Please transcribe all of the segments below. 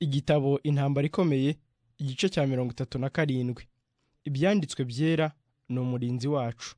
igitabo intambara ikomeye igice cya mirongo itatu na karindwi ibyanditswe byera ni umurinzi wacu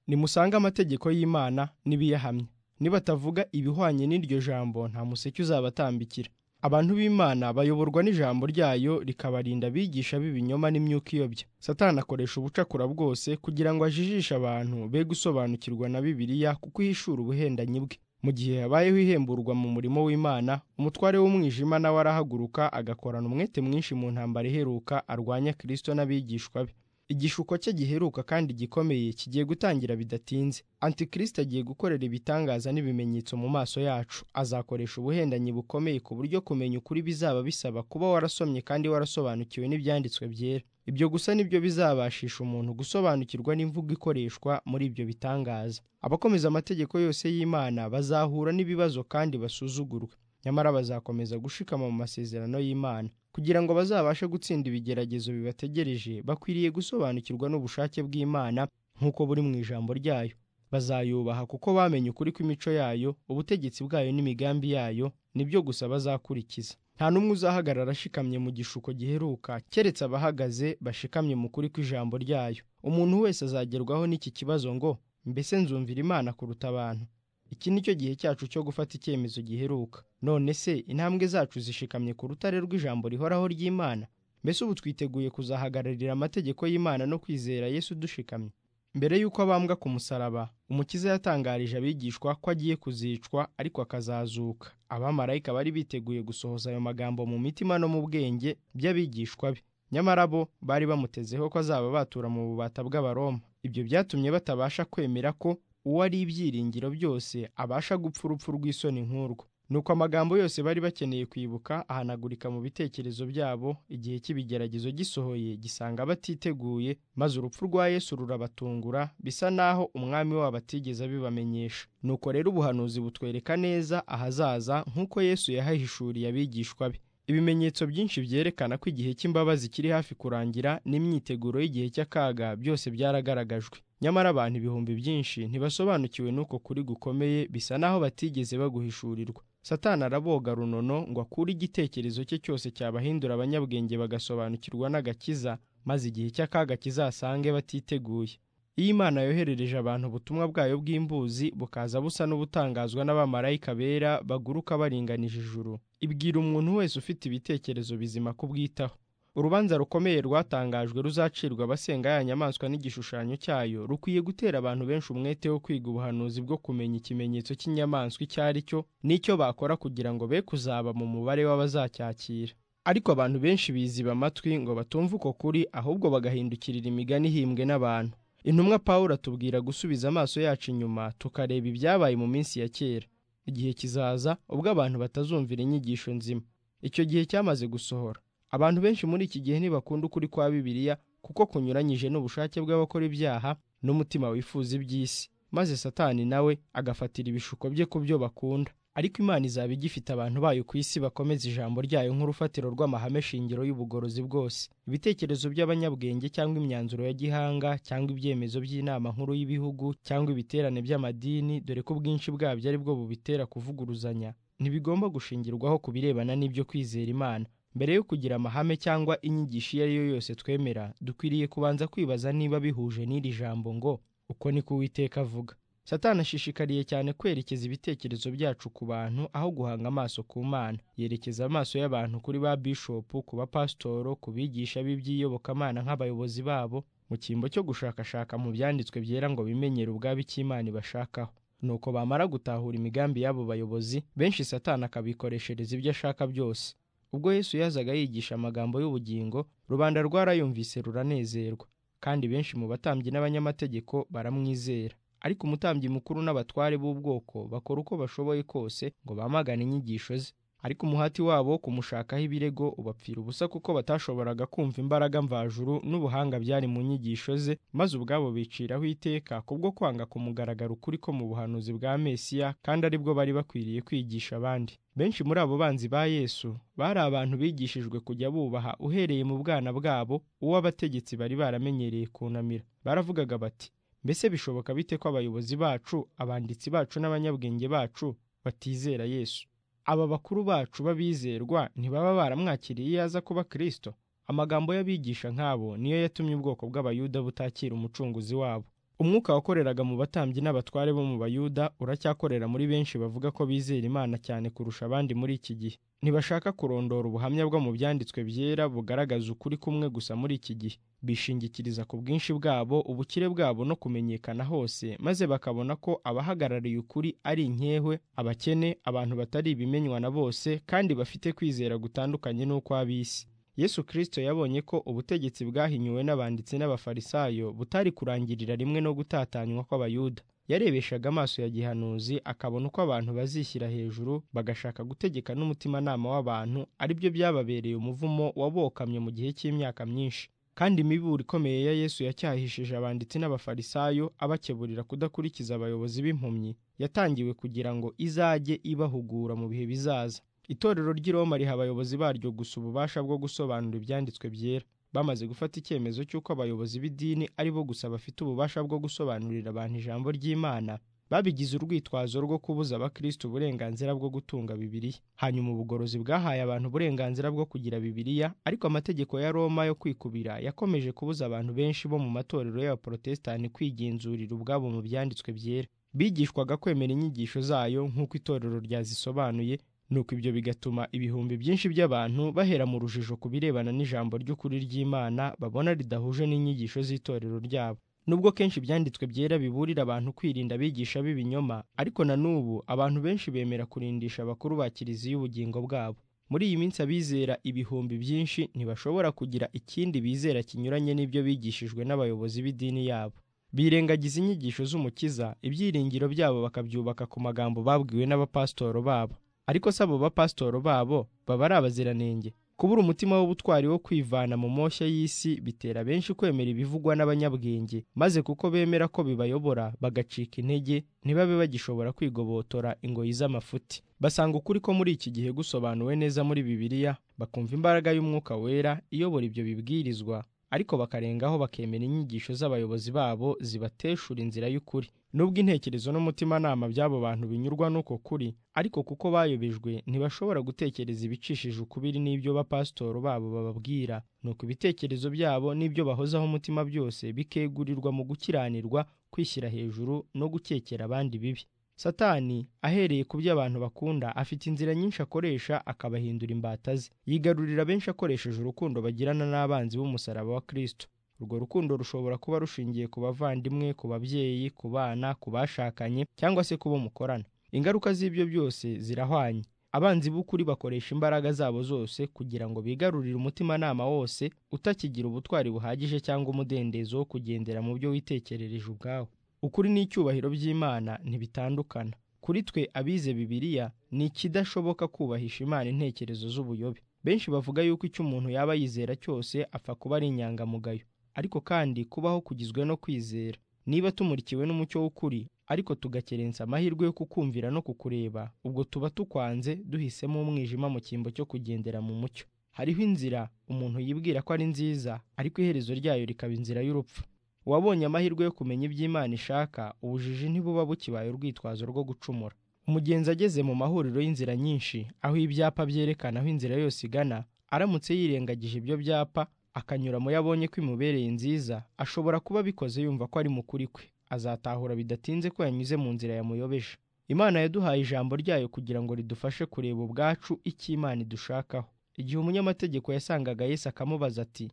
nimusange amategeko y'imana n'ibiyahamya nibatavuga ibihwanye n'iryo jambo nta museke uzabatambikira abantu b'imana bayoborwa n'ijambo ryayo rikabarinda abigisha b'ibinyoma n'imyuka iyobya satani akoresha ubucakura bwose kugira ngo ajijishe abantu be gusobanukirwa na bibiliya kuko ihishura ubuhendanyi bwe mu gihe habayeho ihemburwa mu murimo w'imana umutware w'umwijima nawe arahaguruka agakorana umwete mwinshi mu ntambara iheruka arwanya kristo n'abigishwa be igishuko cye giheruka kandi gikomeye kigiye gutangira bidatinze antikristo agiye gukorera ibitangaza n'ibimenyetso mu maso yacu azakoresha ubuhendanyi bukomeye ku buryo kumenya ukuri bizaba bisaba kuba warasomye kandi warasobanukiwe n'ibyanditswe byera ibyo gusa nibyo bizabashisha umuntu gusobanukirwa n'imvugo ikoreshwa muri ibyo bitangaza abakomeza amategeko yose y'imana bazahura n'ibibazo kandi basuzugurwe nyamara bazakomeza gushikama mu masezerano y'imana kugira ngo bazabashe gutsinda ibigeragezo bibategereje bakwiriye gusobanukirwa n'ubushake bw'imana nk'uko buri mu ijambo ryayo bazayubaha kuko bamenye ukuri kw'imico yayo ubutegetsi bwayo n'imigambi yayo nibyo gusa bazakurikiza nta n'umwe uzahagarara ashikamye mu gishuko giheruka keretse abahagaze bashikamye mu kuri kw'ijambo ryayo umuntu wese azagerwaho n'iki kibazo ngo mbese nzumvira imana kuruta abantu iki ni cyo gihe cyacu cyo gufata icyemezo giheruka none se intambwe zacu zishikamye ku rutare rw'ijambo rihoraho ry'imana mbese ubu twiteguye kuzahagararira amategeko y'imana no kwizera yesu dushikamye mbere y'uko abambwa ku musaraba umukiza yatangarije abigishwa ko agiye kuzicwa ariko akazazuka abamarayika bari biteguye gusohoza ayo magambo mu mitima no mu bwenge by'abigishwa be nyamara bo bari bamutezeho ko azaba batura mu bubata bw'abaroma ibyo byatumye batabasha kwemera ko uwo ari ibyiringiro byose abasha gupfa urupfu rw'isoni nk'urwo nuko amagambo yose bari bakeneye kwibuka ahanagurika mu bitekerezo byabo igihe cy'ibigeragezo gisohoye gisanga batiteguye maze urupfu rwa Yesu rurabatungura bisa naho umwami wabo atigeze abibamenyesha nuko rero ubuhanuzi butwereka neza ahazaza nk'uko Yesu yahahishuriye abigishwa be ibimenyetso byinshi byerekana ko igihe cy'imbabazi kiri hafi kurangira n'imyiteguro y'igihe cy'akaga byose byaragaragajwe nyamara abantu ibihumbi byinshi ntibasobanukiwe n'uko kuri gukomeye bisa naho batigeze baguhishurirwa satani araboga runono ngo akure igitekerezo cye cyose cyabahindura abanyabwenge bagasobanukirwa n'agakiza maze igihe cy'akaga kizasange batiteguye iyo imana yoherereje abantu ubutumwa bwayo bw'imbuzi bukaza busa n'ubutangazwa n'abamarayika bera baguruka baringanije ijuru ibwira umuntu wese ufite ibitekerezo bizima kubwitaho urubanza rukomeye rwatangajwe ruzacirwa abasenga ya nyamaswa n'igishushanyo cyayo rukwiye gutera abantu benshi umwete wo kwiga ubuhanuzi bwo kumenya ikimenyetso cy'inyamaswa icyo ari cyo n'icyo bakora kugira ngo be kuzaba mu mubare w'abazacyakira ariko abantu benshi biziba amatwi ngo batumve uko kuri ahubwo bagahindukirira imigani ihimbwe n'abantu intumwa Pawulo atubwira gusubiza amaso yacu inyuma tukareba ibyabaye mu minsi ya kera igihe kizaza ubwo abantu batazumvira inyigisho nzima icyo gihe cyamaze gusohora abantu benshi muri iki gihe ntibakunda ukuri kwa bibiliya kuko kunyuranyije n'ubushake bw'abakora ibyaha n'umutima wifuza iby'isi maze satani nawe agafatira ibishuko bye ku byo bakunda ariko imana izaba igifite abantu bayo ku isi bakomeza ijambo ryayo nk'urufatiro rw'amahame shingiro y'ubugorozi bwose ibitekerezo by'abanyabwenge cyangwa imyanzuro ya gihanga cyangwa ibyemezo by'inama nkuru y'ibihugu cyangwa ibiterane by'amadini dore ko ubwinshi bwabyo ari bwo bubitera kuvuguruzanya ntibigomba gushingirwaho ku birebana n'ibyo kwizera imana mbere yo kugira amahame cyangwa inyigisho iyo ari yo yose twemera dukwiriye kubanza kwibaza niba bihuje n'iri jambo ngo uko niko uwiteka avuga satani ashishikariye cyane kwerekeza ibitekerezo byacu ku bantu aho guhanga amaso ku mana yerekeza amaso y'abantu kuri ba bishopu ku bapasitoro ku bigisha b'iby'iyobokamana nk'abayobozi babo mu cyimbo cyo gushakashaka mu byanditswe byera ngo bimenyere ubwabo icyo imana ibashakaho nuko bamara gutahura imigambi y'abo bayobozi benshi satani akabikoreshereza ibyo ashaka byose ubwo Yesu yazaga yigisha amagambo y'ubugingo rubanda rwarayumvise ruranezerwa kandi benshi mu batambyi n'abanyamategeko baramwizera ariko umutambyi mukuru n'abatware b'ubwoko bakora uko bashoboye kose ngo bamagane inyigisho ze ariko umuhati wabo wo kumushakaho ibirego ubapfira ubusa kuko batashoboraga kumva imbaraga mvajuru n'ubuhanga byari mu nyigisho ze maze ubwabo biciraho iteka kubwo kwanga kumugaragara ukuri ko mu buhanuzi bwa Mesiya kandi aribwo bari bakwiriye kwigisha abandi benshi muri abo banzi ba Yesu bari abantu bigishijwe kujya bubaha uhereye mu bwana bwabo uwo abategetsi bari baramenyereye kunamira baravugaga bati mbese bishoboka bite ko abayobozi bacu abanditsi bacu n'abanyabwenge bacu batizera Yesu aba bakuru bacu b'abizerwa ntibaba baramwakiriye iyo aza kuba kirisito amagambo y'abigisha nk'abo niyo yatumye ubwoko bw'abayuda butakira umucunguzi wabo umwuka wakoreraga mu batambyi n'abatware bo mu bayuda uracyakorera muri benshi bavuga ko bizera imana cyane kurusha abandi muri iki gihe ntibashaka kurondora ubuhamya bwo mu byanditswe byera bugaragaza ukuri kumwe gusa muri iki gihe bishingikiriza ku bwinshi bwabo ubukire bwabo no kumenyekana hose maze bakabona ko abahagarariye ukuri ari inkehwe abakene abantu batari ibimenywa na bose kandi bafite kwizera gutandukanye n'ukw'ab'isi yesu kirisito yabonye ko ubutegetsi bwahinyuwe n'abanditsi n'abafarisayo butari kurangirira rimwe no gutatanywa kw'abayuda yarebeshaga amaso ya gihanuzi akabona uko abantu bazishyira hejuru bagashaka gutegeka n'umutimanama w'abantu aribyo byababereye umuvumo wabokamye mu gihe cy'imyaka myinshi kandi imiburo ikomeye ya yesu yacyahishije abanditsi n'abafarisayo abakeburira kudakurikiza abayobozi b'impumyi yatangiwe kugira ngo izajye ibahugura mu bihe bizaza itorero ry'i Roma riha abayobozi baryo gusa ububasha bwo gusobanura ibyanditswe byera bamaze gufata icyemezo cy'uko abayobozi b'idini ari bo gusa bafite ububasha bwo gusobanurira abantu ijambo ry'imana babigize urwitwazo rwo kubuza abakristo uburenganzira bwo gutunga bibiliya hanyuma ubugorozi bwahaye abantu uburenganzira bwo kugira bibiliya ariko amategeko ya roma yo kwikubira yakomeje kubuza abantu benshi bo mu matorero y'abaporotesitanti kwigenzurira ubwabo mu byanditswe byera bigishwaga kwemera inyigisho zayo nk'uko itorero ryazisobanuye nuko ibyo bigatuma ibihumbi byinshi by'abantu bahera mu rujijo ku birebana n'ijambo ry'ukuri ry'imana babona ridahuje n'inyigisho z'itorero ryabo nubwo kenshi ibyanditswe byera biburira abantu kwirinda abigisha b'ibinyoma ariko na n'ubu abantu benshi bemera kurindisha abakuru ba kiliziya ubugingo bwabo muri iyi minsi abizera ibihumbi byinshi ntibashobora kugira ikindi bizera kinyuranye n'ibyo bigishijwe n'abayobozi b'idini yabo birengagiza inyigisho z'umukiza ibyiringiro byabo bakabyubaka ku magambo babwiwe n'abapasitoro babo ariko si abo bapasitoro babo baba ari abaziranenge kubura umutima w'ubutwari wo kwivana mu moshya y'isi bitera benshi kwemera ibivugwa n'abanyabwenge maze kuko bemera ko bibayobora bagacika intege ntibabe bagishobora kwigobotora ingoyi z'amafuti basanga ukuri ko muri iki gihe gusobanuwe neza muri bibiliya bakumva imbaraga y'umwuka wera iyobora ibyo bibwirizwa ariko bakarengaho bakemera inyigisho z'abayobozi babo zibateshura inzira y'ukuri nubwo intekerezo n'umutimanama by'abo bantu binyurwa n'uko kuri ariko kuko bayobejwe ntibashobora gutekereza ibicishije ukubiri n'ibyo bapasitoro babo bababwira nuko ibitekerezo byabo n'ibyo bahozaho umutima byose bikegurirwa mu gukiranirwa kwishyira hejuru no gukekera abandi bibi satani ahereye ku byo abantu bakunda afite inzira nyinshi akoresha akabahindura imbata ze yigarurira benshi akoresheje urukundo bagirana n'abanzi b'umusaraba wa kirisito urwo rukundo rushobora kuba rushingiye ku bavandimwe ku babyeyi ku bana ku bashakanye cyangwa se ku bo mukorana ingaruka z'ibyo byose zirahwanye abanzi b'ukuri bakoresha imbaraga zabo zose kugira ngo bigarurire umutimanama wose utakigira ubutwari buhagije cyangwa umudendezo wo kugendera mu byo witekerereje ubwawe ukuri n'icyubahiro by'imana ntibitandukana kuri twe abize bibiliya ni ikidashoboka kubahisha imana intekerezo z'ubuyobe benshi bavuga yuko icyo umuntu yaba yizera cyose apfa kuba ari inyangamugayo ariko kandi kubaho kugizwe no kwizera niba tumurikiwe n'umucyo w'ukuri ariko tugakerensa amahirwe yo kukumvira no kukureba ubwo tuba tukwanze duhisemo umwijima mu cyimbo cyo kugendera mu mucyo hariho inzira umuntu yibwira ko ari nziza ariko iherezo ryayo rikaba inzira y'urupfu uwabonye amahirwe yo kumenya iby'imana ishaka ubujiji ntibuba bukibaye urwitwazo rwo gucumura umugenzi ageze mu mahuriro y'inzira nyinshi aho ibyapa byerekana aho inzira yose igana aramutse yirengagije ibyo byapa akanyura mu yabonye ko imubereye nziza ashobora kuba abikoze yumva ko ari mukuri kwe azatahura bidatinze ko yanyuze mu nzira yamuyobeje imana yaduhaye ijambo ryayo kugira ngo ridufashe kureba ubwacu icyo imana idushakaho igihe umunyamategeko yasangaga Yesu akamubaza ati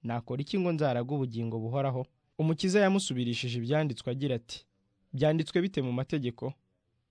nakora iki ngo nzaraga ubugingo buhoraho umukiza yamusubirishije ibyanditswe agira ati byanditswe bite mu mategeko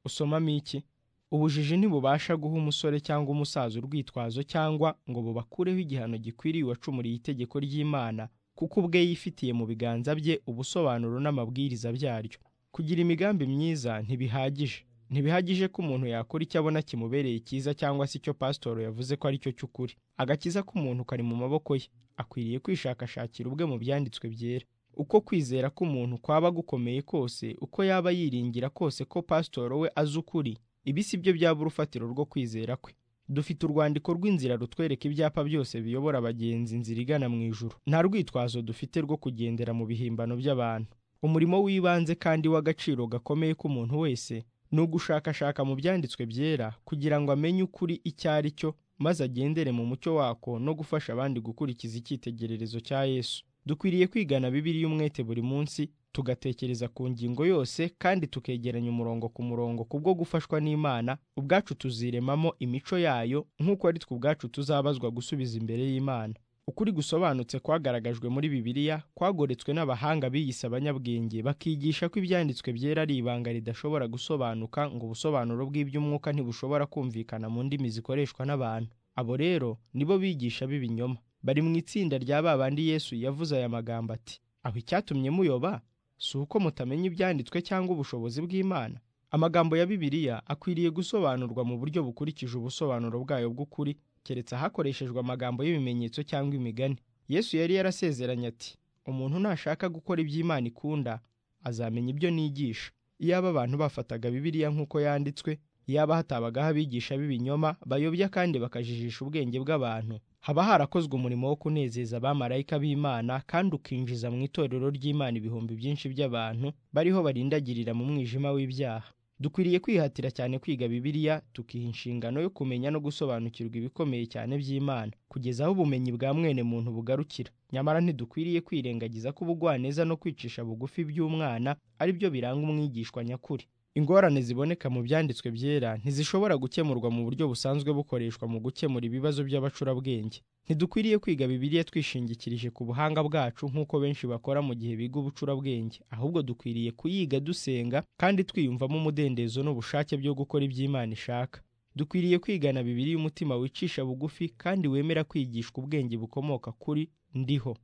usomamo iki ubujiji ntibubasha guha umusore cyangwa umusaza urwitwazo cyangwa ngo bubakureho igihano gikwiriye uwacumuriye itegeko ry'imana kuko ubwe yifitiye mu biganza bye ubusobanuro n'amabwiriza byaryo kugira imigambi myiza ntibihagije ntibihagije ko umuntu yakora icyo abona kimubereye cyiza cyangwa se icyo pasitoro yavuze ko aricyo cy'ukuri agakiza k'umuntu kari mu maboko ye akwiriye kwishakashakira ubwe mu byanditswe byera uko kwizera k'umuntu kwaba gukomeye kose uko yaba yiringira kose ko pasitoro we azi ukuri ibi si byo byaba urufatiro rwo kwizera kwe dufite urwandiko rw'inzira rutwereka ibyapa byose biyobora abagenzi inzira igana mu ijuru nta rwitwazo dufite rwo kugendera mu bihimbano by'abantu umurimo w'ibanze kandi w'agaciro gakomeye k'umuntu wese ni ugushakashaka mu byanditswe byera kugira ngo amenye ukuri icyo ari cyo maze agendere mu mucyo wako no gufasha abandi gukurikiza icyitegererezo cya Yesu. Dukwiriye kwigana Bibiliya umwete buri munsi, tugatekereza ku ngingo yose kandi tukegeranya umurongo ku murongo kubwo gufashwa n'Imana, ubwacu tuziremamo imico yayo nk'uko ari twe ubwacu tuzabazwa gusubiza imbere y'Imana. Ukuri gusobanutse kwagaragajwe muri Bibiliya kwagoretswe n'abahanga biyise abanyabwenge bakigisha ko ibyanditswe byera ari ibanga ridashobora gusobanuka ngo ubusobanuro bw'iby'umwuka ntibushobora kumvikana mu ndimi zikoreshwa n'abantu. Abo rero nibo bigisha b'ibinyoma. Bari mu itsinda rya ba bandi Yesu yavuze aya magambo ati, aho icyatumye muyoba si uko mutamenya ibyanditswe cyangwa ubushobozi bw'Imana? Amagambo ya Bibiliya akwiriye gusobanurwa mu buryo bukurikije ubusobanuro bwayo bw'ukuri keretse hakoreshejwe amagambo y'ibimenyetso cyangwa imigani. Yesu yari yarasezeranye ati, umuntu nashaka gukora ibyo Imana ikunda azamenya ibyo nigisha. Iyaba abantu bafataga Bibiliya nk'uko yanditswe, iyaba hatabagaho abigisha b'ibinyoma bayobya kandi bakajijisha ubwenge bw'abantu, haba harakozwe umurimo wo kunezeza abamarayika b'Imana kandi ukinjiza mu itorero ry'Imana ibihumbi byinshi by'abantu bariho barindagirira mu mwijima w'ibyaha. Dukwiriye kwihatira cyane kwiga Bibiliya tukiha inshingano yo kumenya no gusobanukirwa ibikomeye cyane by'Imana, kugeza aho ubumenyi bwa mwene muntu bugarukira. Nyamara ntidukwiriye kwirengagiza ko ubugwaneza no kwicisha bugufi by'umwana ari byo biranga umwigishwa nyakuri. Ingorane ziboneka mu byanditswe byera ntizishobora gukemurwa mu buryo busanzwe bukoreshwa mu gukemura ibibazo by'abacurabwenge. Ntidukwiriye kwiga Bibiliya twishingikirije ku buhanga bwacu nk'uko benshi bakora mu gihe biga ubucurabwenge, ahubwo dukwiriye kuyiga dusenga kandi twiyumvamo umudendezo n'ubushake byo gukora ibyo Imana ishaka. Dukwiriye kwigana Bibiliya umutima wicisha bugufi kandi wemera kwigishwa ubwenge bukomoka kuri ndiho.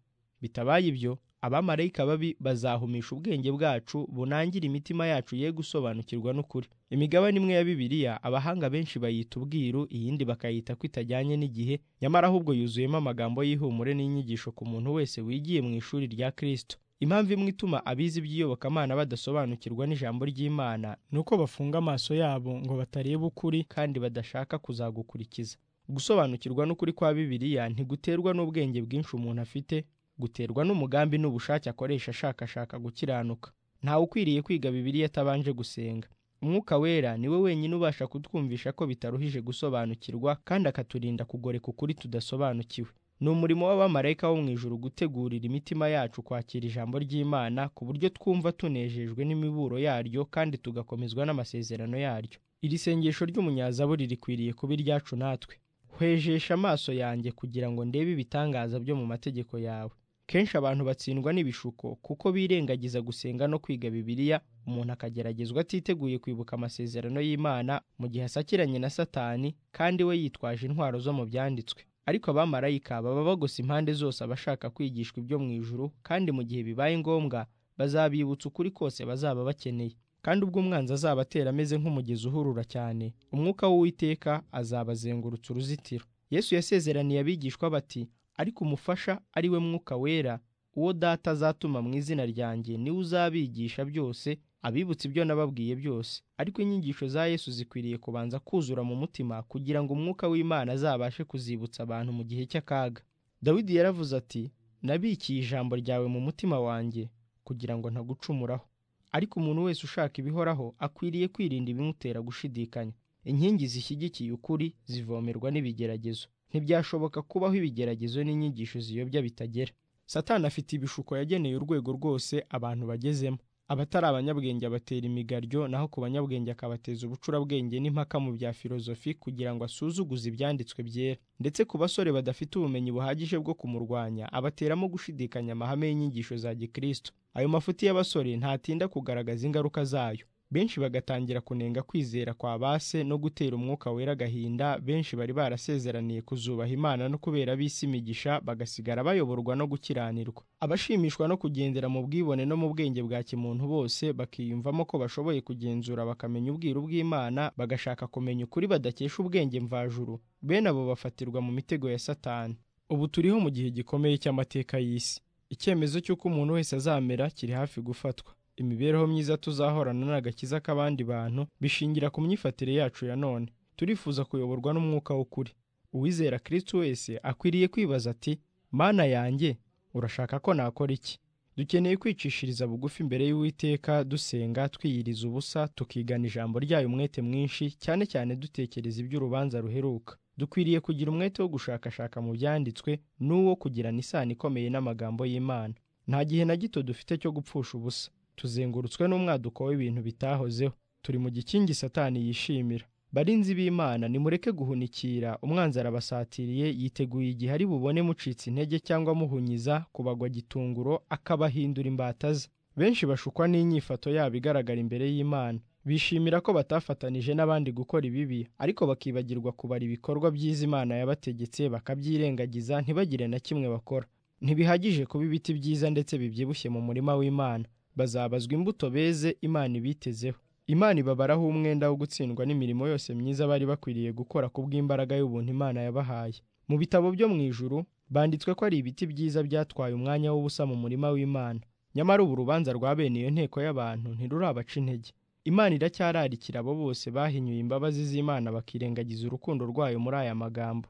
Bitabaye ibyo, abamarayika babi bazahumisha ubwenge bwacu bunangira imitima yacu ye gusobanukirwa n'ukuri. Imigabane imwe ya Bibiliya abahanga benshi bayita ubwiru, iyindi bakayita ko itajyanye n'igihe, nyamara ahubwo yuzuyemo amagambo y'ihumure n'inyigisho ku muntu wese wigiye mu ishuri rya Kristo. Impamvu imwe ituma abize iby'iyobokamana badasobanukirwa n'ijambo ry'Imana ni uko bafunga amaso yabo ngo batareba ukuri kandi badashaka kuzagukurikiza. Gusobanukirwa n'ukuri kwa Bibiliya ntiguterwa n'ubwenge bwinshi umuntu afite, guterwa n'umugambi n'ubushake akoresha ashakashaka gukiranuka. Ntawe ukwiriye kwiga Bibiliya atabanje gusenga. Umwuka wera ni we wenyine ubasha kutwumvisha ko bitaruhije gusobanukirwa kandi akaturinda kugoreka ukuri tudasobanukiwe. Ni umurimo w'abamarayika bo mu ijuru gutegurira imitima yacu kwakira ijambo ry'Imana ku buryo twumva tunejejwe n'imiburo yaryo kandi tugakomezwa n'amasezerano yaryo. Iri sengesho ry'umunyazaburi rikwiriye kuba iryacu natwe. Hwejesha amaso yanjye kugira ngo ndebe ibitangaza byo mu mategeko yawe. Kenshi abantu batsindwa n'ibishuko kuko birengagiza gusenga no kwiga Bibiliya, umuntu akageragezwa atiteguye kwibuka amasezerano y'Imana mu gihe asakiranye na Satani kandi we yitwaje intwaro zo mu byanditswe. Ariko abamarayika baba bagose impande zose abashaka kwigishwa ibyo mu ijuru kandi mu gihe bibaye ngombwa bazabibutsa ukuri kose bazaba bakeneye. Kandi ubwo umwanzi azaba atera ameze nk'umugezi uhurura cyane, umwuka w'Uwiteka azabazengurutsa uruzitiro. Yesu yasezeraniye abigishwa bati, ariko umufasha ari we mwuka wera uwo data azatuma mu izina ryanjye niwe uzabigisha byose abibutsa ibyo nababwiye byose ariko inyigisho za yesu zikwiriye kubanza kuzura mu mutima kugira ngo umwuka w'imana azabashe kuzibutsa abantu mu gihe cy'akaga dawidi yaravuze ati nabikiye ijambo ryawe mu mutima wanjye kugira ngo ntagucumuraho ariko umuntu wese ushaka ibihoraho akwiriye kwirinda ibimutera gushidikanya inkingi zishyigikiye ukuri zivomerwa n'ibigeragezo ntibyashoboka kubaho ibigeragezo n'inyigisho ziyobya bitagera satani afite ibishuko yageneye urwego rwose abantu bagezemo abatari abanyabwenge abatera imigaryo naho ku banyabwenge akabateza ubucurabwenge n'impaka mu bya filozofi kugira ngo asuzuguze ibyanditswe byera ndetse ku basore badafite ubumenyi buhagije bwo kumurwanya abateramo gushidikanya amahame y'inyigisho za gikristo ayo mafuti y'abasore ntatinda kugaragaza ingaruka zayo benshi bagatangira kunenga kwizera kwa base no gutera umwuka wera agahinda benshi bari barasezeraniye kuzubaha imana no kubera ab'isi imigisha bagasigara bayoborwa no gukiranirwa abashimishwa no kugendera mu bwibone no mu bwenge bwa kimuntu bose bakiyumvamo ko bashoboye kugenzura bakamenya ubwiru bw'imana bagashaka kumenya ukuri badakesha ubwenge mvajuru bene abo bafatirwa mu mitego ya satani ubu turiho mu gihe gikomeye cy'amateka y'isi icyemezo cy'uko umuntu wese azamera kiri hafi gufatwa imibereho myiza tuzahorana n'agakiza k'abandi bantu bishingira ku myifatire yacu ya none turifuza kuyoborwa n'umwuka w'ukuri uwizera kirisiti wese akwiriye kwibaza ati mana yanjye urashaka ko nakora iki dukeneye kwicishiriza bugufi imbere y'uwiteka dusenga twiyiriza ubusa tukigana ijambo ryayo umwete mwinshi cyane cyane dutekereza iby'urubanza ruheruka dukwiriye kugira umwete wo gushakashaka mu byanditswe n'uwo kugirana isano ikomeye n'amagambo y'imana nta gihe na gito dufite cyo gupfusha ubusa tuzengurutswe n'umwaduko w'ibintu bitahozeho turi mu gikingi satani yishimira barinzi b'imana nimureke guhunikira umwanzi arabasatiriye yiteguye igihe ari bubone mucitse intege cyangwa muhunyiza kubagwa gitunguro akabahindura imbata ze benshi bashukwa n'inyifato yabo igaragara imbere y'imana bishimira ko batafatanije n'abandi gukora ibibi ariko bakibagirwa kubara ibikorwa by'izi imana yabategetse bakabyirengagiza ntibagire na kimwe bakora ntibihagije kuba ibiti byiza ndetse bibyibushye mu murima w'imana bazabazwa imbuto beze imana ibitezeho imana ibabaraho umwenda wo gutsindwa n'imirimo yose myiza bari bakwiriye gukora ku bw'imbaraga y'ubuntu imana yabahaye mu bitabo byo mu ijuru banditswe ko ari ibiti byiza byatwaye umwanya w'ubusa mu murima w'imana nyamara ubu urubanza rwa bene iyo nteko y'abantu ntirurabaca intege imana iracyararikira abo bose bahinyuye imbabazi z'imana bakirengagiza urukundo rwayo muri aya magambo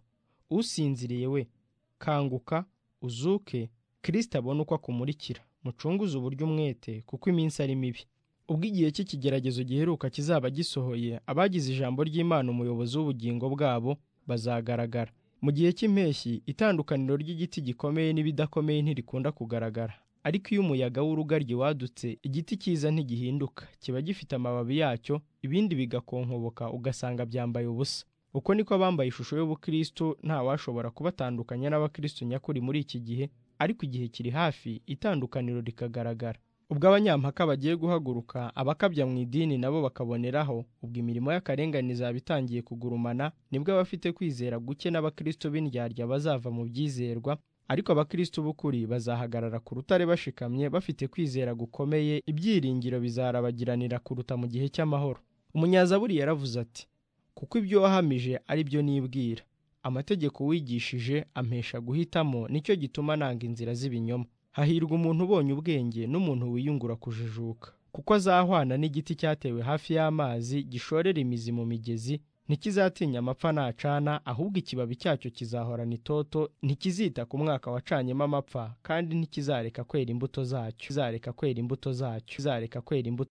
usinziriye we kanguka uzuke kirisita abone uko akumurikira mucunguze uburyo umwete kuko iminsi ari mibi ubwo igihe cy'ikigeragezo giheruka kizaba gisohoye abagize ijambo ry'imana umuyobozi w'ubugingo bwabo bazagaragara mu gihe cy'impeshyi itandukaniro ry'igiti gikomeye n'ibidakomeye ntirikunda kugaragara ariko iyo umuyaga w'urugaryi wadutse igiti cyiza ntigihinduka kiba gifite amababi yacyo ibindi bigakonkoboka ugasanga byambaye ubusa uko niko abambaye ishusho y'ubukristo ntawashobora kubatandukanya n'abakristo nyakuri muri iki gihe ariko igihe kiri hafi itandukaniro rikagaragara ubwo abanyampaka bagiye guhaguruka abakabya mu idini nabo bakaboneraho ubwo imirimo y'akarengane izaba itangiye kugurumana nibwo abafite kwizera guke n'abakristo b'indyarya bazava mu byizerwa ariko abakristo b'ukuri bazahagarara ku rutare bashikamye bafite kwizera gukomeye ibyiringiro bizarabagiranira kuruta mu gihe cy'amahoro umunyazaburi yaravuze ati kuko ibyo wahamije ari byo nibwira amategeko wigishije ampesha guhitamo nicyo gituma nanga inzira z'ibinyoma hahirwa umuntu ubonye ubwenge n'umuntu wiyungura kujijuka kuko azahwana n'igiti cyatewe hafi y'amazi gishorera imizi mu migezi ntikizatinya amapfa nacana ahubwo ikibabi cyacyo kizahorana itoto ntikizita ku mwaka wacanyemo amapfa kandi ntikizareka kwera imbuto zacyo kwera imbuto zacyo kwera imbuto